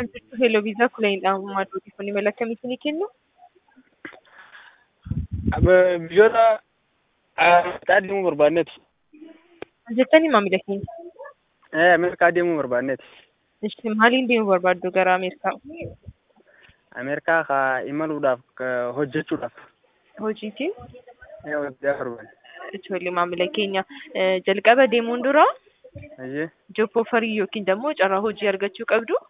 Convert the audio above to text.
Akkam jirtu Hello Visa Kulayidha. Madduu odeeffannoo mala akkamiitii ni kennu? Biyyoota Ameerikaa deemuu barbaanneeti. Jettanii maamila keenya. Ameerikaa deemuu barbaanneeti. Isin maaliin deemuu barbaaddu gara Ameerikaa? Ameerikaa kaa imaluudhaaf ka- hojjechuudhaaf. Hojiitiin? Hojjechaa barbaanne. Ijoollee maamila keenya eh, jalqaba deemuun dura Ayyee. job offer yookiin immoo carraa hojii argachuu qabdu.